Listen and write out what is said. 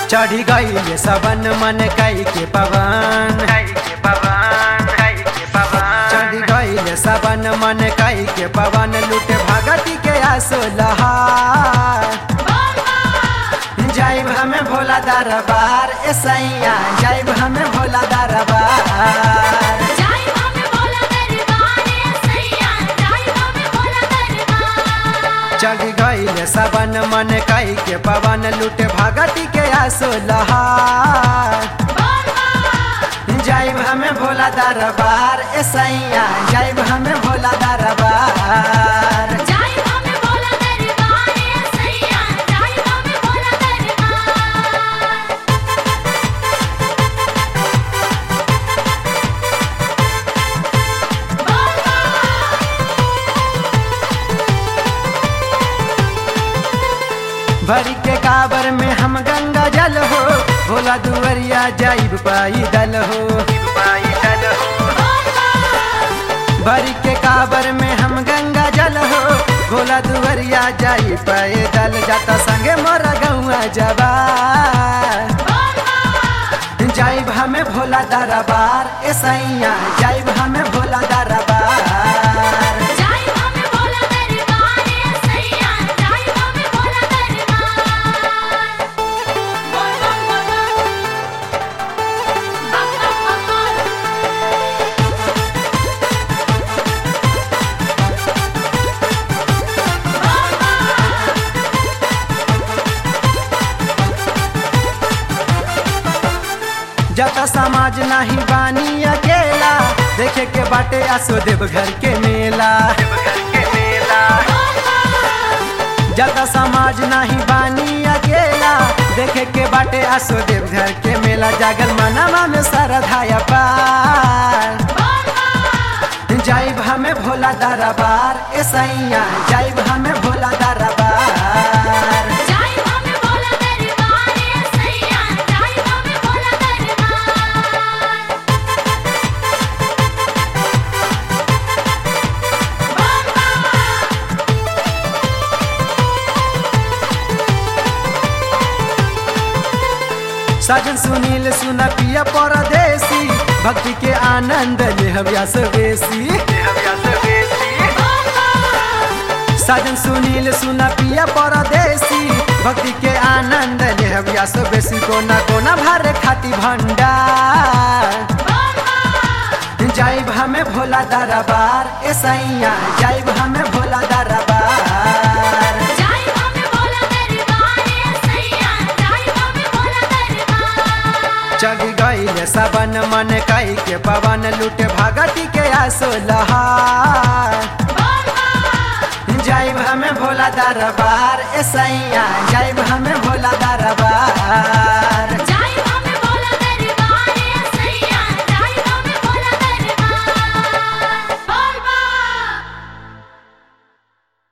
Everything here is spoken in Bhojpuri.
चढ़ी गई सबन मन कई के पवन चढ़ी गई सबन मन कई के पवन लूटे भगती के आसो लहार जाइब हमें भोला दरबार ए सैया जाइब हमें भोला दरबार चढ़ गई सबन मन कई के पवन लूटे भगती के आसो लहार जाइब हमें भोला दरबार ए सैया जाइब हमें भोला दरबार भरी के काबर में हम गंगा जल हो भोला दुवरिया जाइब पाई दल हो भरी के काबर में हम गंगा जल हो भोला दुवरिया जाई पाए दल जाता संगे मोरा गौआ जबा जाइब हमें भोला दरबार ए सैया जाइब हमें भोला दरबार जता समाज नहीं बानी अकेला देखे के बाटे आसो देव घर के मेला जता समाज नहीं बानी अकेला देखे के बाटे आसो देव घर के मेला जागल मनावा में सरधाया पार जाइब हमें भोला दरबार ए सैया जाइब हमें भोला दरबार सजन सुनील सुना पिया परदेसी भक्ति के आनंद ले हव्यास बेसी सजन सुनील सुना पिया परदेसी भक्ति के आनंद ले हव्यास बेसी कोना कोना भर खाती भंडार जाइब हमें भोला दरबार ए सैया जाइब हमें भोला दरबार चढ़ गई सबन मन कई के पवन लूटे भगती के आसो लहार जाइब हमें भोला दरबार ए सैया जाइब हमें भोला दरबार